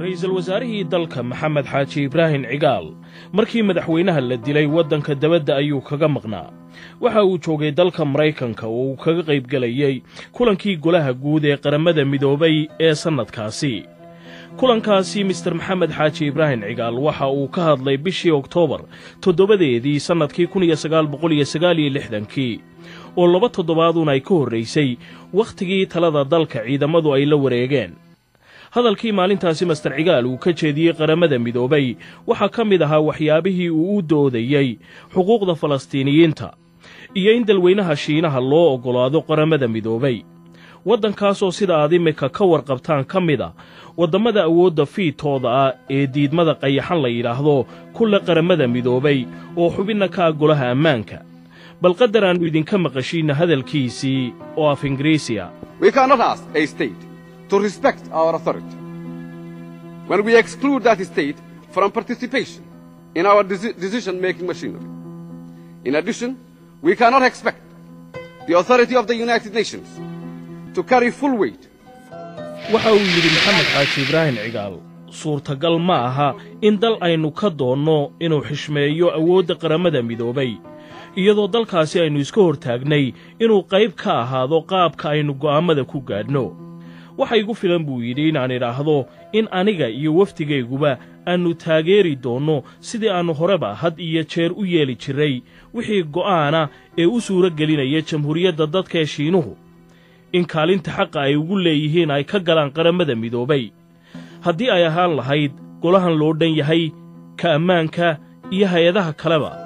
ra'iisul wasaarihii dalka maxamed xaaji ibraahim cigaal markii madaxweynaha la dilay waddanka dabadda ayuu kaga maqnaa waxa uu joogay dalka maraykanka oo uu kaga qaybgelayey kulankii golaha guud ee qarammada midoobay ee sannadkaasi kulankaasi mister maxamed xaaji ibraahim cigaal waxa uu ka hadlay bishii oktoobar toddobadeedii sannadkii kun iyo sagaal boqol iyo sagaal iyo lixdankii oo laba toddobaaduun ay ka horraysay wakhtigii talada dalka ciidammadu ay la wareegeen hadalkii maalintaasi master cigaal uu ka jeediyey qarammada midoobay waxaa ka mid ahaa waxyaabihii uu u doodayey xuquuqda falastiiniyiinta iyo in dalweynaha shiinaha loo oggolaado qarammada midoobay waddankaasoo sida aad imika ka warqabtaan ka mid a waddammada awoodda fiidtooda ah ee diidmada qayaxan la yidhaahdo kulle qarammada midoobay oo xubinna ka ah golaha ammaanka bal qadar aannu idinka maqashiinna hadalkiisii oo af ingiriisiya to respect our authority. When we exclude that state from participation in our decision-making machinery. In addition, we cannot expect the authority of the United Nations to carry full weight. waxa uu yidhi maxamed xaaji ibraahim cigaal suurtagal ma aha in dal aynu ka doonno inuu xishmeeyo awoodda qarammada midoobay iyadoo dalkaasi aynu iska hortaagnay inuu qayb ka ahaado qaabka aynu go'aammada ku gaadhno waxa igu filan buu yidhi inaan idhaahdo in aniga iyo wafdigayguba aannu taageeri doonno sidii aannu horeba had iyo jeer u yeeli jirray wixii go'aana ee u suuro gelinaya jamhuuriyadda dadka ee shiinuhu in kaalinta xaqa ay ugu leeyihiin ay ka galaan qarammada midoobay haddii ay ahaan lahayd golahan loo dhan yahay ka ammaanka iyo hay-adaha kaleba